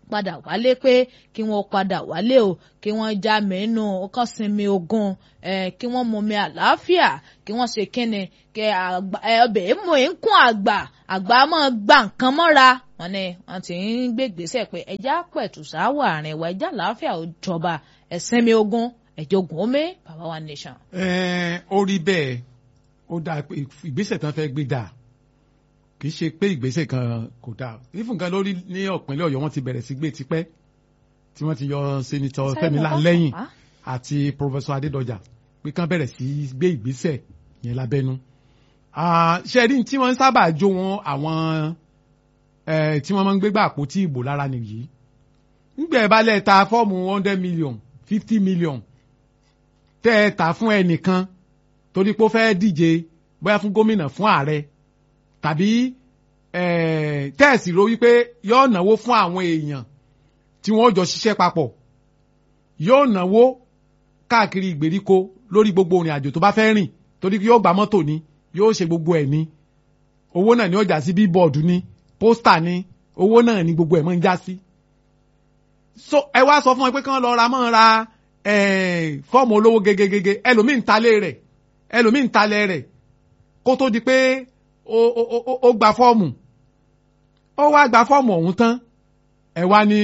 Speaker 2: padà wálé pé kí wọ́n padà wálé o kí wọ́n já mẹ́nu kán sinmi ogun kí wọ́n mumi àlàáfíà kí wọ́n ṣe kíni kí ọbẹ̀ èèmọ̀ ń kún àgbà àgbà máa gba nǹkan mọ́ra wọn ni wọn ti ń gbé gbèsè pé ẹja pẹ̀tù sáwọ̀ àárín wa ẹja àlàáfíà ò jọba ẹ̀sìnmi ogun ẹ̀jọ̀gùn omi bàbá wa nation.
Speaker 1: ẹ ó rí bẹ́ẹ̀ ó dáa pé ìgbésẹ̀ tí wọ́n fẹ́ gbé dáa kì í ṣe pé ìgbésẹ̀ kan kò dáa ìfún kan lórí ní ọ̀pìnlẹ̀ ọ̀yọ́ wọ́n ti bẹ̀rẹ̀ sí gbé tipẹ́ tí wọ́n ti yọ sẹ́nitọ́ fẹ́milá lẹ́yìn àti pọfẹsọ adédọjà pé kán bẹ̀rẹ̀ sí gbé ìgbésẹ̀ yẹn lábẹ́nú. ṣe rí tí wọ́n sábà jó wọn àwọn tí wọ́n máa ń gbégbá àpótí ìbò lára nìyí nígbà ẹ̀ bá lẹ̀ ta fọ́ọ̀mù hundred million fifty million tẹ́ ẹ tà fún ẹnìkan torí pé ó fẹ́ díje bóyá fún gómìnà fún ààrẹ tàbí tẹ́ẹ̀sì ro wípé yóò náwó fún àwọn èèyàn tí wọ́n jọ ṣiṣẹ́ papọ̀ yóò náwó káàkiri ìgbèríko lórí gbogbo òrìn àjò tó bá fẹ́ rìn torí yóò gba mọ́tò ni yóò ṣe gbogbo ẹ̀ ní owó náà ni ó já sí bíbọ̀dù ni pósítà ni owó náà ni gbogbo ẹ̀ máa ń já sí. so ẹ wá sọ fún wọn pé kí wọ́n lọ ra mọ́ ra fọ́ọ̀mù olówó gegegege ẹlòmíì ń talé rẹ̀ ẹlòmíì ń talẹ̀ rẹ̀ kó tó di pé ó gba fọ́ọ̀mù ó wá gba fọ́ọ̀mù ọ̀hún tán ẹ wá ní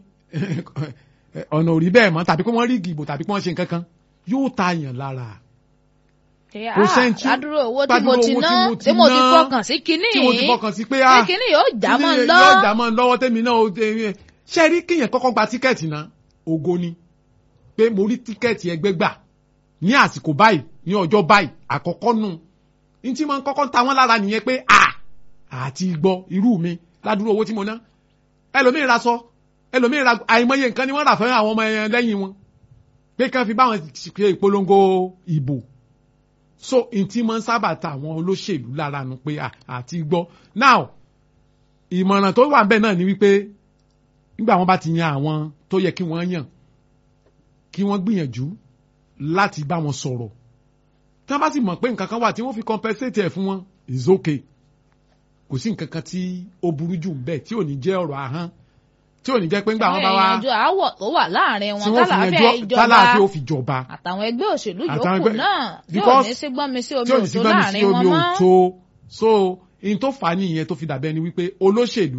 Speaker 1: ọ̀nà òrí bẹ́ẹ̀ mọ́ tàbí pé wọ́n rí ìgbìbò tàbí pé wọ́n ṣe nǹkan kan yóò ta yàn lára.
Speaker 2: ládùúrò owó tí mo ti ná tí mo ti fọkàn sí kinní
Speaker 1: tí mo ti fọkàn sí pé
Speaker 2: ṣé kinní yóò já mọ́ ń lọ.
Speaker 1: yóò já mọ́ ń lọ́wọ́ tẹ́mi náà ṣe rí kíyàn kọ́kọ́ gba tíkẹ́ẹ̀tì náà ògo ni pé mo rí tíkẹ́ẹ̀tì ẹgbẹ́ gbà ní àsìkò báyìí ní ọjọ́ báyìí àkọ́kọ́ nù ní tí wọ́n kọ́kọ́ ta wọ́n lára nìyẹn pé à àti gbọ́ irú mi ládùúrò owó tí mo ná ẹlòmíì ra sọ ẹlòmíì ra àìmọye nǹkan ni wọ́n rà fún àwọn ọmọ ẹyẹn lẹ́yìn wọn pé kí wọ́n fi báwọn ṣe ìpolongo ìbò so n tí wọ́n sábà ta àwọn olóṣèlú lára nu pé àti gbọ́ now ìmọ̀ràn tó wà bẹ́ẹ̀ náà ni wípé nígbà wọn bá ti yan àwọn tó yẹ kí wọ́n yàn kí wọ́n gbìyànjú láti bá wọn sọ̀rọ̀ tí wọ́n bá sì mọ̀ pé nǹkan kan wà tí wọ́n fi compensate ẹ̀ fún wọn is okay kò sí nǹkan kan tí ó burú jù bẹ́ẹ̀ tí ò ní jẹ́ ọ̀rọ̀ ahọ́n tí ò ní jẹ́ pé ńgbà wọn bá wá
Speaker 2: ìyànjú àwọ̀ tó wà láàrin wọn
Speaker 1: tí wọ́n fi
Speaker 2: tálàáfíà
Speaker 1: yanjú
Speaker 2: ìjọba
Speaker 1: tálàáfíà ó fi jọba
Speaker 2: àtàwọn ẹgbẹ́ òṣèlú
Speaker 1: Àtàwọn
Speaker 2: yòókù
Speaker 1: ẹgbẹ́-
Speaker 2: náà tí ò
Speaker 1: because-
Speaker 2: ní sí gbọ́n mi sí omi
Speaker 1: tí ò ní sí
Speaker 2: òtó
Speaker 1: gbọ́n mi sí
Speaker 2: láàrin wọn
Speaker 1: omi
Speaker 2: mọ́.
Speaker 1: òtó so in tó fà á nìyẹn tó fi dàbẹ́ ni wípé olóṣèlú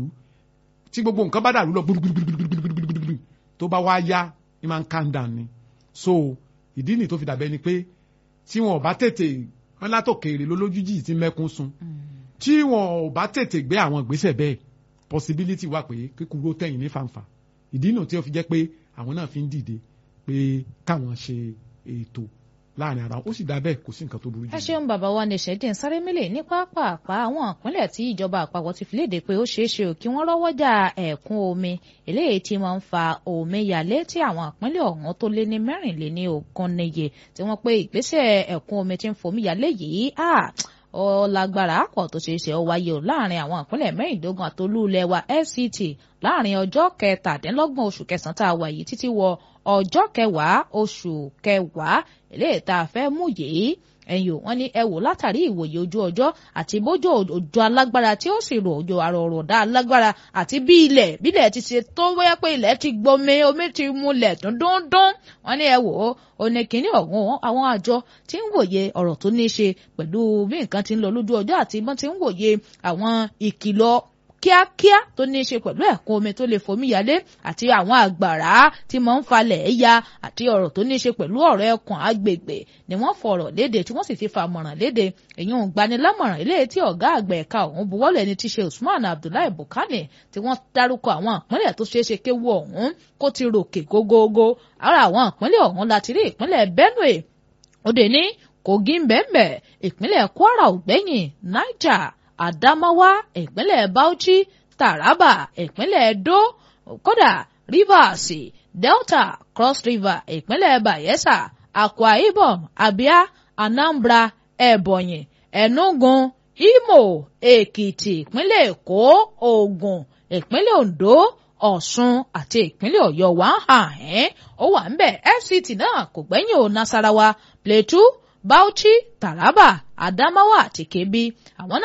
Speaker 1: tí gbogbo nǹkan bá dàrú lọ gbùdùgbùdùgbùdùgbùdùgbùdù tó bá wá yá ni máa ń calm down ni so ìdí nìyí tó fi dàbẹ́ ni pé tí wọn ò bá tètè wọn látòkèrè lólójújì tí mẹ́kún sun tí wọn ò bá tètè gbé àwọn ìgbésẹ̀ bẹ́ẹ̀ possibility wà pé kíkúrò tẹ̀yìn ní fanfa ìdí nù tí ó fi jẹ́ pé àwọn náà fi ń dìde pé káwọn ṣe ètò láàrin ara wọn ó sì dá bẹ́ẹ̀ kò sí nǹkan tó burú jù.
Speaker 2: ẹ ṣeun bàbá wa ní ṣẹ́dín sáré mílẹ̀ ní pápápá àwọn ìpínlẹ̀ tí ìjọba àpapọ̀ ti fi léde pé ó ṣeé ṣe ò kí wọ́n rọ́wọ́jà ẹ̀kún omi eléyìí tí máa ń fa omíyalé tí àwọn ìpínlẹ̀ ọ̀hún tó lé ní mẹ́rìnléní ogún níye tí wọ́n pé ìgbésẹ̀ ẹ̀kún omi tí ń fomíyalé yìí à ó lágbára pọ̀ tó ṣeé ṣe ó wáyé o láàrin àwọn ìpínlẹ̀ mẹ́rìndínlógún àtolúlẹ̀ wa FCT láàrin ọjọ́ kẹtàdínlọ́gbọ̀n oṣù kẹsàn-án tá a wà yìí títí wọ ọjọ́ kẹwàá oṣù kẹwàá eléyìí tá a fẹ́ mú yìí ẹ̀yìn ò wọ́n ní ẹ wò látàrí ìwòye ojú ọjọ́ àti bójú òjò alágbára tí ó sì rò òjò àròròdá alágbára àti bí ilẹ̀ bílẹ̀ ti ṣe tó wáyà pé ilẹ̀ ti gbomi omi ti múlẹ̀ dúndúndún wọ́n ní ẹ wò ó òní kìíní ọ̀hún àwọn àjọ tí ń wòye ọ̀rọ̀ tó ní í ṣe pẹ̀lú bí nǹkan ti ń lọ lójú ọjọ́ àti bọ́n ti ń wòye àwọn ìkìlọ̀ kíákíá tó ní í ṣe pẹ̀lú ẹ̀kún omi tó lè fomíyalé àti àwọn àgbàrá tí mọ̀ ń falẹ̀ ya àti ọ̀rọ̀ tó ní í ṣe pẹ̀lú ọ̀rọ̀ ẹkùn agbègbè ni wọ́n fọ̀rọ̀ léde tí wọ́n sì ti fàmọ̀ràn léde èyàn gbanilámọ̀ràn ilé tí ọ̀gá àgbà ẹ̀ka ọ̀hún buwọ́lẹ̀ ni ti ṣe Usman Abdullahi Bukani tí wọ́n dárúkọ àwọn ìpínlẹ̀ tó ṣeé ṣe kéwu ọ̀hún kó ti ròkè gógógó ara àwọn ìpínlẹ̀ ọ̀hún láti rí ìpínlẹ̀ Benue òde ní Kogi ń bẹ́ẹ̀ ìpínlẹ̀ Kwara ògbẹ́yìn Niger Adamawa ìpínlẹ̀ Bauchi Taraba ìpínlẹ̀ Edo kódà Rivers Delta Cross River ìpínlẹ̀ Bayelsa Akwa Ibom Abia Anambra Ebonyi Enugu Imo Èkìtì ìpínlẹ̀ Èkó Ògùn ìpínlẹ̀ Ondo Ọ̀ṣun àti ìpínlẹ̀ Ọ̀yọ́ wà ń hàn ẹ́ ó wà ń bẹ̀ FCT náà kò gbẹ́yìn o Nasarawa Plateau Bauchi Taraba Adamawa àti Kebbi àwọn náà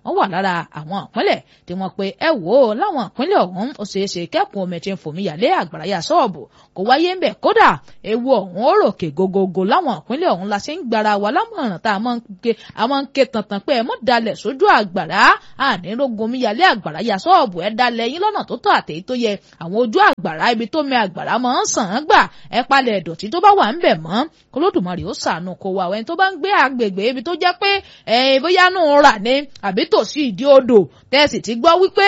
Speaker 2: wọ́n wà lára àwọn ìpínlẹ̀ tí wọ́n pe ẹ wò ó láwọn ìpínlẹ̀ ọ̀hún ó ṣeé ṣe kẹ́kùn omi tí ń fòmí yàlé àgbàrá yà sọ́ọ̀bù kò wáyé ń bẹ̀ kódà ewu ọ̀hún ó ròkè gogogo láwọn ìpínlẹ̀ ọ̀hún la ṣe ń gbara wa lámọ̀ràn tá a máa ń ké a máa ń ké tantan pé ẹ mọ́ dalẹ̀ sójú àgbàrá ànírógun omi yàlé àgbàrá yà sọ́ọ̀bù ẹ dalẹ̀ yín lọ́nà tó tọ́ àtẹ̀yí tó yẹ àwọn ojú àgbàrá ibi tó mi àgbàrá máa ń sàn án gbà ẹ palẹ̀ ìdọ̀tí tó bá wà ń bẹ̀ mọ́ kólódùmarè ó ṣàánú kó wa ẹni tó bá ń gbé agbègbè ibi tó jẹ́ pé ẹ̀yìn bóyá nù rà ní àbí tòsí ìdí odò tẹ́sì ti gbọ́ wípé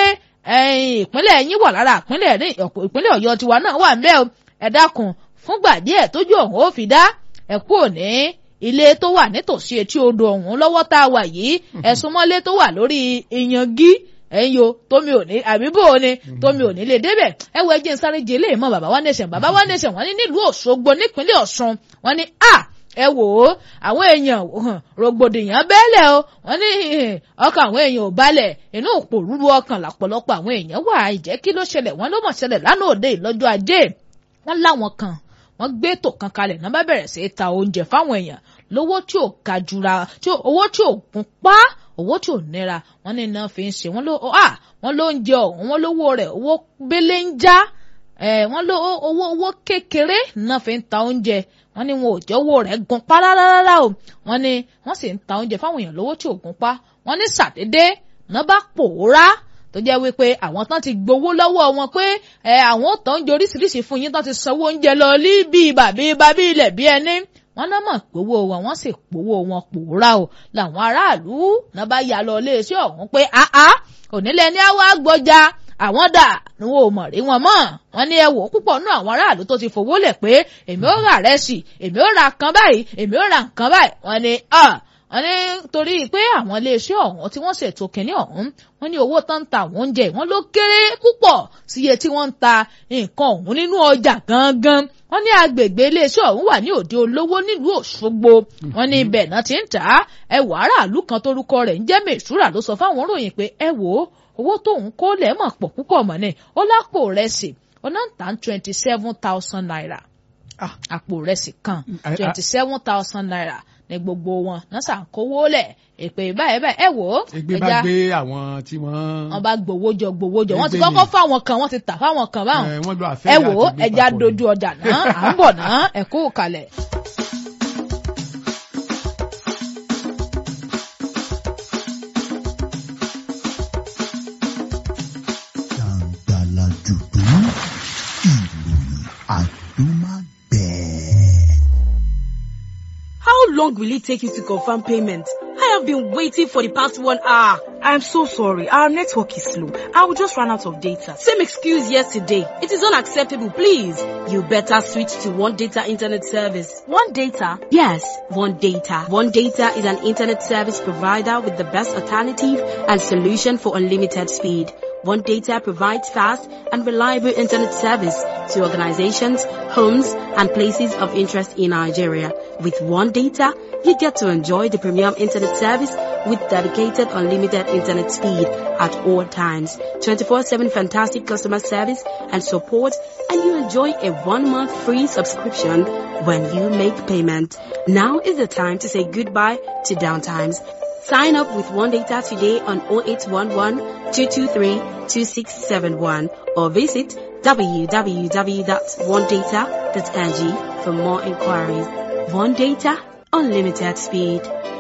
Speaker 2: ìpínlẹ̀ yín wà lára ìpínlẹ̀ ìpínlẹ̀ ọ̀yọ́ tiwa náà wà ń bẹ̀ ẹ dákun fúngbà díẹ̀ tójú ọ̀hún ó fi dá ẹ kú òní ilé tó wà nítòsí etí odò ọ̀hún lọ́wọ́ tá a wà yìí ẹ̀sùn mọ́lé tó wà lórí ìyangí ẹ̀yin o tómi ò ní àbí bò ó ni tómi ò ní lè débẹ̀ ẹ wo ẹjẹ́ nsáré jẹ ilé ìmọ̀ bàbá wa nation bàbá wa nation wọ́n ní nílùú Òṣogbo nípínlẹ̀ Ọ̀ṣun wọ́n ní a ẹ wò ó àwọn èèyàn rògbòdìyàn bẹ́ẹ̀lẹ̀ o wọ́n ní ọkàn àwọn èèyàn ò balẹ̀ inú òpó rúru ọkàn làpọ̀lọpọ̀ àwọn èèyàn wà ìjẹ́ kí ló ṣẹlẹ̀ wọ́n ló mọ̀ ṣẹlẹ̀ lánàá òde ìlọ́jọ́ ajé wọ́n láwọn kan wọ́n gbé ètò kan kalẹ̀ náà bá bẹ̀rẹ̀ sí í ta oúnjẹ fáwọn èèyàn lówó tí ò ga jura owó tí ò gún pa owó tí ò nira wọ́n ní iná fi ń ṣe wọ́n ló à wọ́n ló ń jẹ ọ̀hún wọ́n lówó rẹ̀ owó bélé ń já wọ́n ló owó owó kékeré náà fi ń ta oúnjẹ wọ́n ní wọn ò jẹ́ owó rẹ̀ gun pa rárá o wọ́n ní wọ́n sì ń ta oúnjẹ fáwọn èèyàn lówó tí ò gun pa wọ́n ní sàdédé náà bá pòórá tó jẹ́ wípé àwọn tán ti gbowó lọ́wọ́ wọn pé ẹ àwọn tó ń jẹ oríṣiríṣi fún yín tán ti sanwó oúnjẹ lọ lí bíi bàbí bàbí ilẹ̀ bí ẹni wọ́n náà mọ̀ gbowó wọn wọ́n sì gbowó wọn pòórá o làwọn aráàlú náà bá yà lọ iléeṣẹ́ ọ̀hún pé àá onílẹ̀ ní àwa gbọ́jà àwọn dà ní wọn ò mọ̀ rí wọn mọ́ wọn ní ẹ wò púpọ̀ nú àwọn aráàlú tó ti fowó lẹ̀ pé èmi ó rà rẹ́sì èmi ó ra nǹkan báyìí èmi ó ra nǹkan báyìí wọn ni wọ́n ní torí pé àwọn iléeṣẹ́ ọ̀hún tí wọ́n ṣètò kínní ọ̀hún wọ́n ní owó tó ń ta àwọn oúnjẹ wọn ló kéré púpọ̀ sí iye tí wọ́n ń ta nǹkan ọ̀hún nínú ọjà gangan wọ́n ní agbègbè iléeṣẹ́ ọ̀hún wà ní òde olówó nílùú Òṣogbo wọ́n ní ibẹ̀ náà ti ń tà á ẹ wò aráàlú kan tórúkọ rẹ̀ ń jẹ́ mèṣúrà ló sọ fáwọn ròyìn pé ẹ wò ó owó tóun kó lẹ̀ mọ̀ pọ̀ púpọ̀ mọ́ ni ó lápò rẹ̀ sì ó náà ń tà twenty seven thousand naira àpò rẹ̀ sì kan twenty seven thousand naira ní gbogbo wọn náà ṣàkówó lẹ̀ èpè báyìí báyìí ẹ wò ó.
Speaker 1: ègbé bá gbé àwọn tí wọ́n.
Speaker 2: wọ́n bá gbowó jọ gbowó jọ wọ́n ti kọ́kọ́ fáwọn kan wọ́n ti tà fáwọn kan báwọn.
Speaker 1: ẹ wọ́n lọ àfẹ́
Speaker 2: ẹ wò ó ẹja dojú ọjà náà à ń bọ̀ náà ẹ kú kalẹ̀.
Speaker 3: jàǹgbàlà jùdú ìròyìn àdúmàgbẹ̀.
Speaker 4: How long will it take you to confirm payment? I have been waiting for the past one hour.
Speaker 5: I'm so sorry. Our network is slow. I will just run out of data.
Speaker 4: Same excuse yesterday. It is unacceptable, please. You better switch to One Data Internet Service.
Speaker 5: One data?
Speaker 4: Yes, One Data. One Data is an internet service provider with the best alternative and solution for unlimited speed. One Data provides fast and reliable internet service to organizations, homes, and places of interest in Nigeria. With One Data, you get to enjoy the premium internet service with dedicated unlimited internet speed at all times, 24-7 fantastic customer service and support, and you enjoy a one-month free subscription when you make payment. Now is the time to say goodbye to downtimes. Sign up with One Data today on 0811 223 2671 or visit www.onedata.ng for more inquiries. One Data, unlimited speed.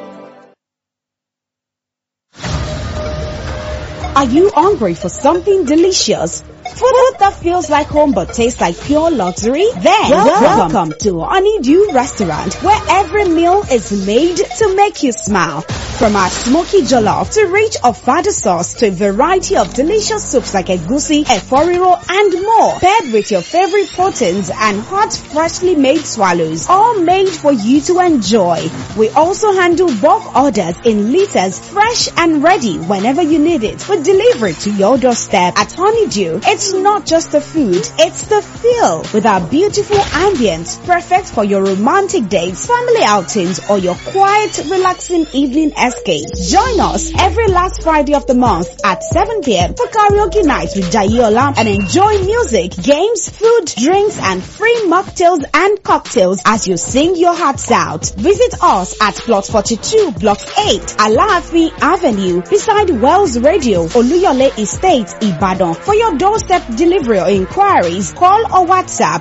Speaker 6: Are you hungry for something delicious? Food that feels like home but tastes like pure luxury? Then welcome, welcome to Honeydew Restaurant where every meal is made to make you smile. From our smoky jollof to rich ofada sauce to a variety of delicious soups like egusi, eforiro and more. Paired with your favorite proteins and hot freshly made swallows. All made for you to enjoy. We also handle bulk orders in liters fresh and ready whenever you need it. We deliver it to your doorstep at Honeydew. It's It's not just the food, it's the feel. With our beautiful ambience, perfect for your romantic dates, family outings, or your quiet, relaxing evening escape. Join us every last Friday of the month at 7 p.m. for karaoke night with Jayola and enjoy music, games, food, drinks, and free mocktails and cocktails as you sing your hearts out. Visit us at Plot 42, Block 8, Alaafi Avenue, beside Wells Radio, Oluyole Estate, Ibadan. For your doorstep delivery or inquiries, call or WhatsApp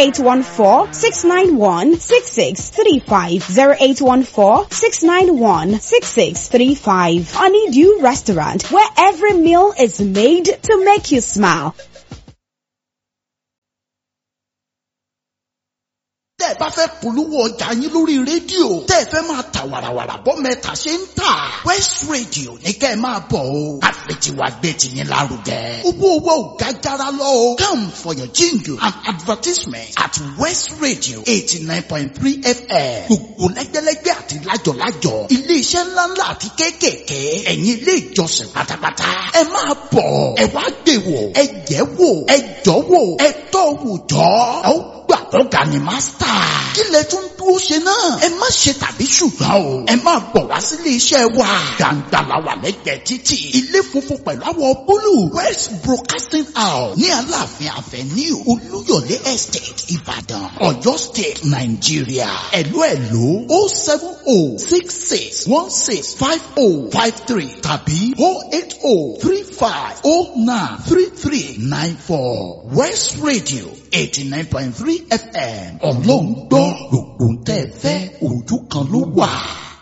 Speaker 6: 0814-691-6635, 0814-691-6635. Honeydew Restaurant, where every meal is made to make you smile.
Speaker 3: tẹ́ ẹ bá fẹ́ polówó ọjà yín lórí rédíò tẹ́ ẹ fẹ́ máa ta wàràwàrà bọ́ mẹ́ta ṣe ń tà West Radio ní kẹ́ ẹ máa bọ̀ o àfẹ̀tiwa gbé tiyín lárugẹ. owó owó ò ga jara lọ o come for your jingle and advertisement at West Radio eighty nine point three FM gbogbo lẹ́gbẹ́lẹ́gbẹ́ àti lájọ̀lájọ̀ iléeṣẹ́ ńláńlá àti kéékèèké ẹ̀yin ilé ìjọsìn pátápátá ẹ máa bọ̀ ẹ wá gbé wò ẹ jẹ́ wò ẹ jọ́ wò ẹ tọ́ wò jọ́ ẹ ó gbà ọ̀gá ni mástà. kí lẹ tún dúró ṣe náà. ẹ má ṣe tàbí ṣùgbọ́n o. ẹ máa bọ̀ wá sílé iṣẹ́ wa. gbàǹgbà la wà lẹ́gbẹ̀ẹ́ títì. ilé funfun pẹ̀lú àwọ̀ búlù. west broadcasting house ní aláàfin avenue olúyọ̀lé estate ìbàdàn ọ̀yọ́ state nàìjíríà. ẹ̀lú ẹ̀lú o seven o six six one six five o five three tàbí o eight o three five o nine three three nine four west radio eighty nine point three fm ọlọ́run gbọ́ gbogbo ń tẹ́ ẹ fẹ́ ojú kan ló wà.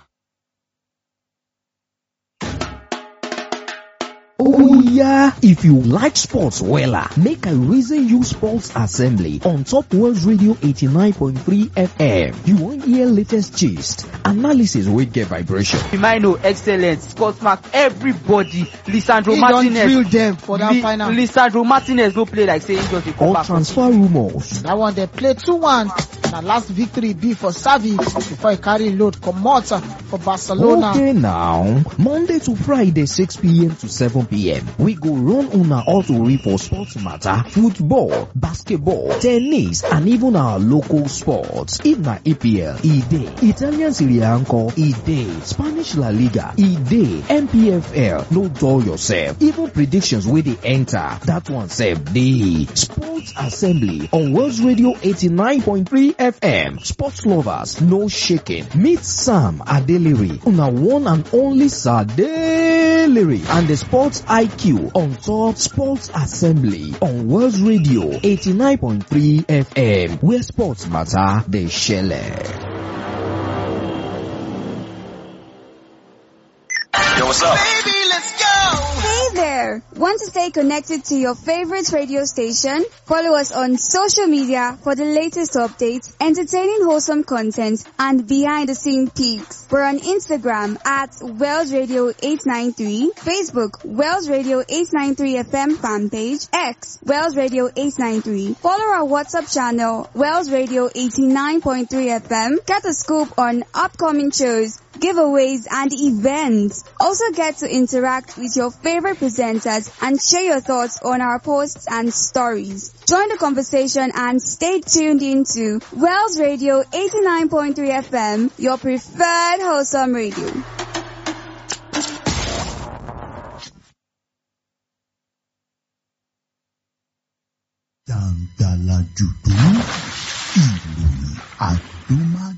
Speaker 7: Oh yeah! If you like sports wella, make I reason you sports assembly on Top World Radio 89.3 FM. You wan hear latest gist, analysis wey get vibration.
Speaker 8: Firmino excellent, Scott Mark everybody, Lisandro
Speaker 9: He don
Speaker 8: Martinez.
Speaker 9: drill them for that
Speaker 8: Li-
Speaker 9: final.
Speaker 8: Lisandro Martinez no play like say he just dey come
Speaker 7: Or
Speaker 8: back.
Speaker 7: transfer rumours.
Speaker 9: That one they play 2-1. Na last victory be for Savi before he carry load comot for Barcelona.
Speaker 7: Okay now, Monday to Friday 6pm to 7pm, we go run una auto for sports matter, football, basketball, tennis and even our local sports. If na EPL, e dey. Italian Serie A nko, e dey. Spanish La Liga, e dey. MPFL, no dull yourself. Even predictions wey dey enter, that one sef dey. Sports Assembly on World Radio 89.3 FM. Sports lovers, no shaking. Meet Sam Adeliri, una one and only Sadeliri, and the Sports IQ on top Sports Assembly on World Radio 89.3 FM, where sports matter, they share.
Speaker 10: Yo, what's up?
Speaker 11: Hey there! Want to stay connected to your favorite radio station? Follow us on social media for the latest updates, entertaining wholesome content, and behind the scene peaks. We're on Instagram at Wells Radio 893, Facebook Wells Radio 893 FM fan page, X Wells Radio 893. Follow our WhatsApp channel Wells Radio 89.3 FM. Get a scoop on upcoming shows, giveaways, and events. Also get to interact with your favorite presenters and share your thoughts on our posts and stories. Join the conversation and stay tuned into Wells Radio 89.3 FM, your preferred wholesome radio.
Speaker 3: Dàǹdàlà jùdú ìròyìn àdúmá